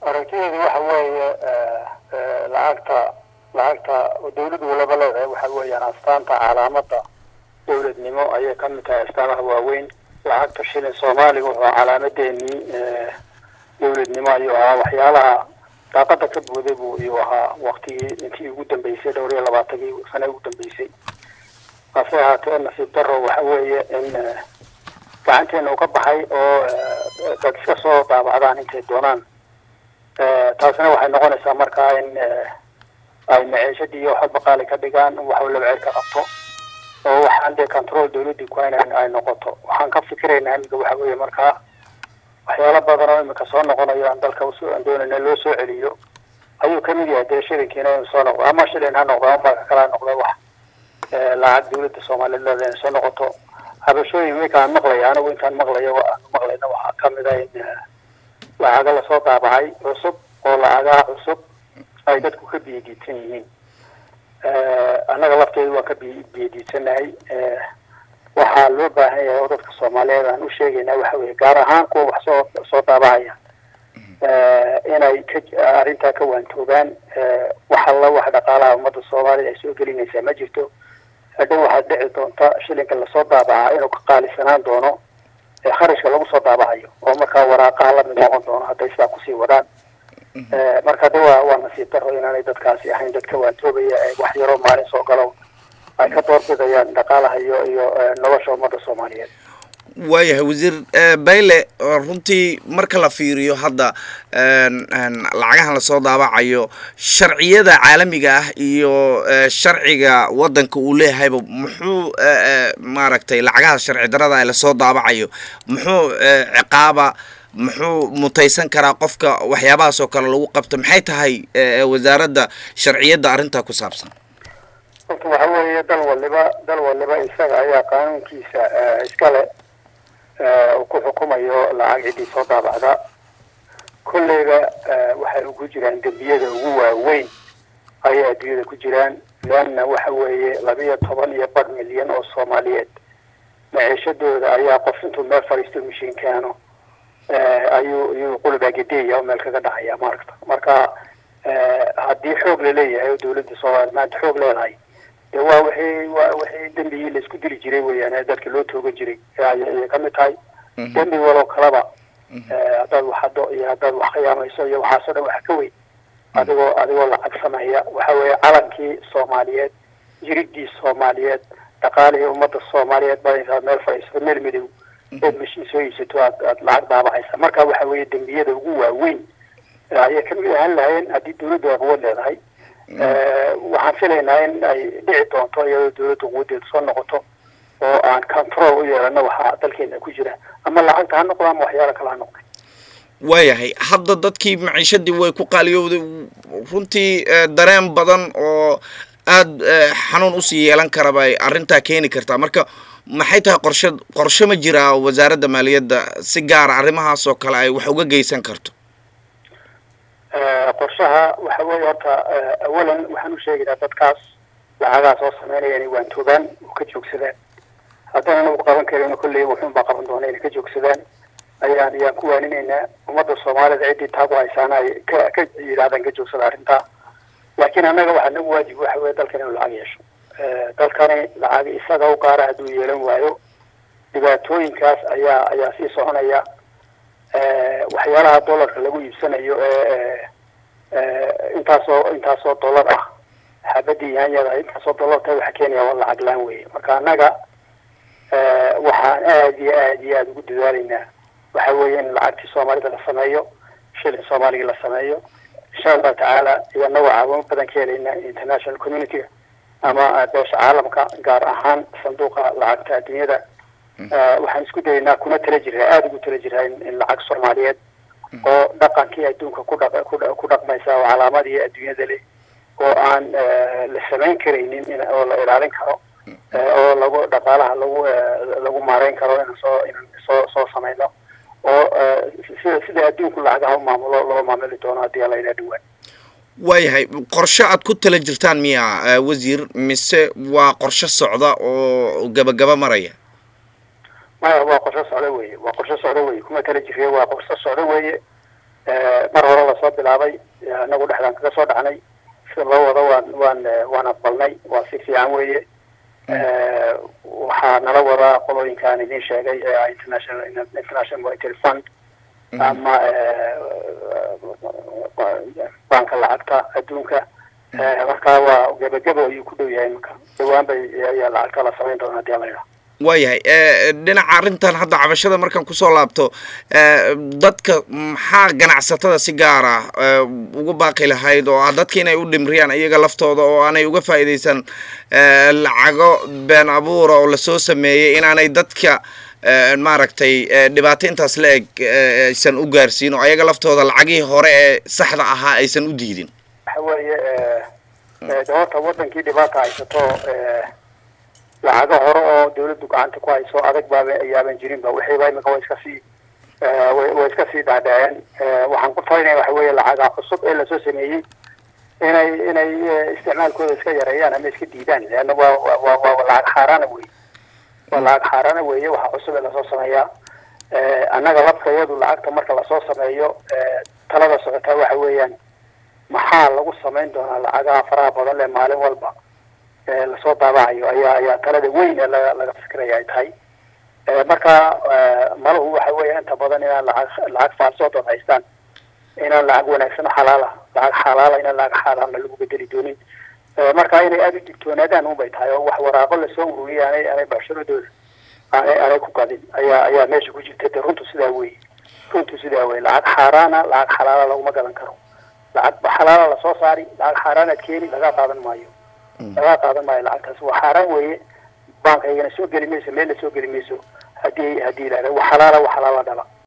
aragtideedu waxa weeye lacagta lacagta dawlad walaba leedahay waxa weeyaan astaanta calaamada dawladnimo ayay ka mid tahay astaamaha waaweyn lacagta shilin soomaaliga wuxuu calaamadeenii dawladnimo ayuu ahaa waxyaalaha daaqada ka booday buu iyuu ahaa waktigii intii ugu dambeysay dhowr iyo labaatankii sane ugu dambeysay hase ahaatee nasiib daro waxa weeye in gacanteena uu ka baxay oo dad iska soo daabacdaan intay doonaan taasina waxay noqonaysaa markaa in ay maciishadii iyo waxba qaali ka dhigaan in wax walaba ceer ka qabto oo waxaan dee control dawladii ku hayn ay noqoto waxaan ka fikiraynaa imika waxa weeye markaa waxyaalo badan oo imika soo noqonayo aan dalka aan doonayna loo soo celiyo ayuu kamid yahay dee shilinkiina inuu soo noqdo ama shilin ha noqdo ama marka kale ha noqdo wax lacag dawladda soomaaliyeed leeda inay soo noqoto habashooyin iminka aan maqlaya anigu intaan maqlayo aan maqlayna waxaa kamid ah in lacaga lasoo daabacay cusub oo lacagaha cusub ay dadku ka biyadiidsan yihiin annaga lafteedu waan ka bi biyadiidsanahay waxaa loo baahan yahay oo dadka soomaaliyeed aan u sheegaynaa waxa weye gaar ahaan kuwa wax soo soo daabacaya inay ka arrintaa ka waantoogaan wax alla wax dhaqaalaha ummadda soomaalida ay soo gelinaysaa ma jirto hadhow waxaad dhici doonta shilinka lasoo daabacaa inuu ka qaalisanaan doono kharashka lagu soo daabacayo oo markaa waraaqaha lamid noqon doono hadday sidaa kusii wadaan marka de waa waa nasiib daro inaanay dadkaasi ahayn dad ka waantoobaya wax yaroo maalin soo galo ay ka doorbidayaan dhaqaalaha iyo iyo nolosha ummadda soomaaliyeed waayahay wasiir bayle runtii marka la fiiriyo hadda lacagahan lasoo daabacayo sharciyada caalamiga ah iyo sharciga waddanka uu leeyahayba muxuu maaragtay lacagaha sharci darada lasoo daabacayo muxuu ciqaaba muxuu mutaysan karaa qofka waxyaabahaas oo kale lagu qabto maxay tahay wasaaradda sharciyadda arrintaa ku saabsan horta waxa weeye dal waliba dal waliba isaga ayaa qaanuunkiisa iskale uu ku xukumayo lacag ciddii soo daabacda kolleyba waxay ugu jiraan dembiyada ugu waaweyn ayay adduunyada ku jiraan leanna waxa weeye labiyo toban iyo bar milyan oo soomaaliyeed maciishadooda ayaa qof intuu meel fadhiisto mashiin keeno ayuu ayuu qulbaagedeya oo meel kaga dhacaya maaragta marka haddii xoog laleeyahay oo dawladda soomaaliya maanta xoog leedahay de waa wixii waa wixii dembigii laisku dili jiray weeyaan ee dadka loo toogan jiray ayay kamid tahay dembi waloo kaleba haddaad waxado iyo haddaad wax khiyaamayso iyo waxaasoo dhan waxa ka weyn adigoo adigoo lacag sameeya waxa weeye calankii soomaaliyeed jiridii soomaaliyeed dhaqaalihii ummadda soomaaliyeed baa intaad meel fadhiisato meel midow ood mashiin soo iisato aad aad lacag daabacaysa marka waxa weeye dembiyada ugu waaweyn ayay kamid ahaan lahayeen haddii dawladdu ay quwad leedahay waxaan filaynaa in ay dhici doonto iyadoo dawladda quwadeedu soo noqoto oo aan control u yeelano waxaa dalkeena ku jira ama lacagta ha noqdo ama waxyaala kale ha noqda waayahay hadda dadkii maciishadii way ku qaaliyowday runtii dareen badan oo aada xanuun usii yeelan kara bay arrintaa keeni kartaa marka maxay tahay qorshe qorshe ma jiraa wasaaradda maaliyadda si gaara arrimahaas oo kale ay wax uga geysan karto qorshaha waxa weeye horta awalan waxaan u sheegaynaa dadkaas lacagaha soo sameynaya inay waantoogaan oo ka joogsadaan haddana nagu qaban karin kolley wuxuun baa qaban doona inay ka joogsadaan ayaan ayaan ku waaninaynaa ummadda soomaalida ciddii taagu haysaana ay ka ka yidhahdaan ka joogsada arrintaa laakiin annaga waxaa nagu waajib waxa weye dalkan inuu lacag yeesho dalkani lacag isaga u qaara hadduu yeelan waayo dhibaatooyinkaas ayaa ayaa sii soconaya waxyaalaha dollarka lagu iibsanayo ee intaasoo intaasoo dollar ah xabadii yaanyada intaasoo dollarta waxa keenaya waa lacag laan weye marka annaga waxaan aada iyo aada iyo aada ugu dadaalaynaa waxa weeye in lacagtii soomaalida la sameeyo shilin soomaaligii la sameeyo insha allahu tacaala iyanagoo caawimo badan ka helayna international community-ga ama beesha caalamka gaar ahaan sanduuqa lacagta adduunyada waxaan isku dayaynaa kuna tala jiraa aada ugu tala jiraa in lacag soomaaliyeed oo dhaqankii adduunka ku dha ku dhaqmaysa oo calaamadii adduunyada leh oo aan la samayn karaynin oo la ilaalin karo oo lagu dhaqaalaha lagu lagu maareyn karo inaan soo inaan soo soo samayno oo sida sida adduunku lacagaha u maamulo loo maamuli doono haddii alla inaa dhawaan waayahay qorshe aad ku tala jirtaan miya wasiir mise waa qorshe socda oo gabagaba maraya maya waa qorshe socdo weye waa qorshe socdo weye kuma tala jiriyo waa qorshe socdo weye mar hore lasoo bilaabay anagu dhexdaan kaga soo dhacnay sida loo wado waan waan waan aqbalnay waa si fiican weeye waxaa nala wadaa qolooyinkaan idin sheegay ee international international monetary fund ama banka lacagta adduunka markaa waa gebagabo ayuu ku dhow yahay marka dhawaan bay ayaa lacagta la samayn doona hadii alayidhaha waayahay dhinaca arrintan hadda cabashada markaan kusoo laabto dadka maxaa ganacsatada si gaar ah uga baaqi lahayd oo ah dadka inay u dhimriyaan iyaga laftooda oo aanay uga faa'iidaysan lacago been abuura oo lasoo sameeyey inaanay dadka maaragtay dhibaato intaas la eg aysan u gaarsiin oo ayaga laftooda lacagihii hore ee saxda ahaa aysan u diidin waxa weeye de horta wadankii dhibaata haysato lacago hore oo dawladdu gacanta ku hayso adag baaba ayaaban jirin ba wixiiba imika way iska sii way iska sii dhaadhaceen waxaan ku talinaya waxa weeye lacaga cusub ee lasoo sameeyey inay inay isticmaalkooda iska yareeyaan ama iska diidaan leanna waa waa waa lacag xaaraana wey waa lacag xaaraana weeye waxa cusub ee lasoo sameeyaa annaga labkayadu lacagta marka lasoo sameeyo talada socotaa waxa weeyaan maxaa lagu samayn doonaa lacagaha faraha badan le maalin walba lasoo daabacayo ayaa ayaa talada weyn ee laga laga fikiraya ay tahay marka malahu waxa weya inta badan inaan lacag lacag faalsoodood haystaan inaan lacag wanaagsan o xalaala lacag xalaala inaan lacag xaalaalna lagu bedeli doonin marka inay aada u digtoonaadaan unbay tahay oo wax waraaqo lasoo ururiyay aanay aanay baasharadooda aanay aanay ku gadin ayaa ayaa meesha ku jirta de runtu sidaa wey runtu sidaa wey lacag xaaraana lacag xalaala laguma gadan karo lacag xalaala lasoo saari lacag xaaraanaad keeni laga qaadan maayo laga qaadan maayo lacagtaas waa xaaraan weeye baankaygana soo geli mayso meel la soo geli mayso haddii haddii yidhahda wax xalaala wax xalaala dhala